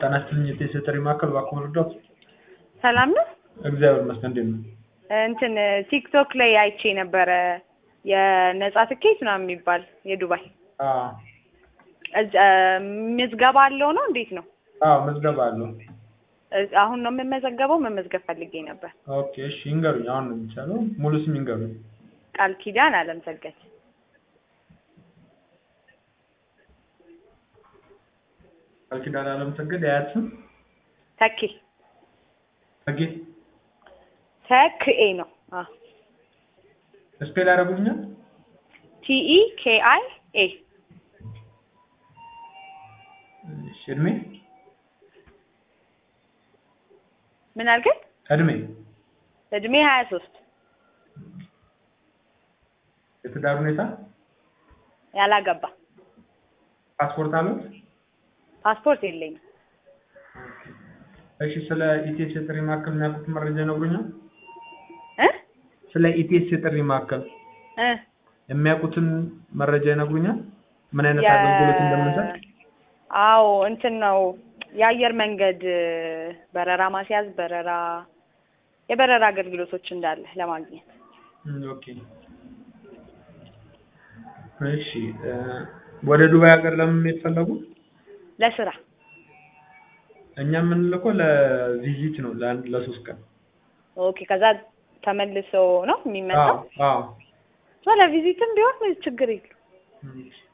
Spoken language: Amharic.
ጤና ይስጥልኝ የቴሌ ማዕከል እባክዎ መርዳት? ሰላም ነው? እግዚአብሔር ይመስገን እንዴት ነው? እንትን ቲክቶክ ላይ አይቼ ነበረ የነጻ ትኬት ምናምን የሚባል የዱባይ አዎ እዛ- ምዝገባ አለው ነው እንዴት ነው? አዎ ምዝገባ አለው። እዝ- አሁን ነው የምመዘገበው? መመዝገብ ፈልጌ ነበር። ኦኬ እሺ ይንገሩኝ አሁን ነው የሚቻለው ሙሉ ስም ይንገሩኝ። ቃል ኪዳን አለም ሰገድ ቃል ኪዳን አለም ሰገድ የአያት ስም ተኬ ተጌ ተክኤ ነው ስፔል ያደርጉልኛል? ቲኢ ኬአይ ኤ እሺ እድሜ ምን አልከኝ? እድሜ እድሜ ሀያ ሶስት የትዳር ሁኔታ ያላገባ ፓስፖርት አሉት? ፓስፖርት የለኝም። እሺ ስለ ኢቲኤስ የጥሪ ማዕከል የሚያውቁት መረጃ ይነግሩኛል? እ ስለ ኢቲኤስ የጥሪ ማዕከል እ የሚያውቁትን መረጃ ይነግሩኛል? ምን አይነት የ- አገልግሎት እንደምንሰጥ? አዎ እንትን ነው የአየር መንገድ በረራ ማስያዝ፣ በረራ የበረራ አገልግሎቶች እንዳለ ለማግኘት እም፣ ኦኬ እሺ እ፣ ወደ ዱባይ ሀገር ለምን የተፈለጉ? ለስራ እኛ የምንልከው ለቪዚት ነው ለአንድ ለሶስት ቀን። ኦኬ። ከዛ ተመልሶ ነው የሚመጣው። አዎ አዎ ለቪዚትም ቢሆን ችግር የለም። እም፣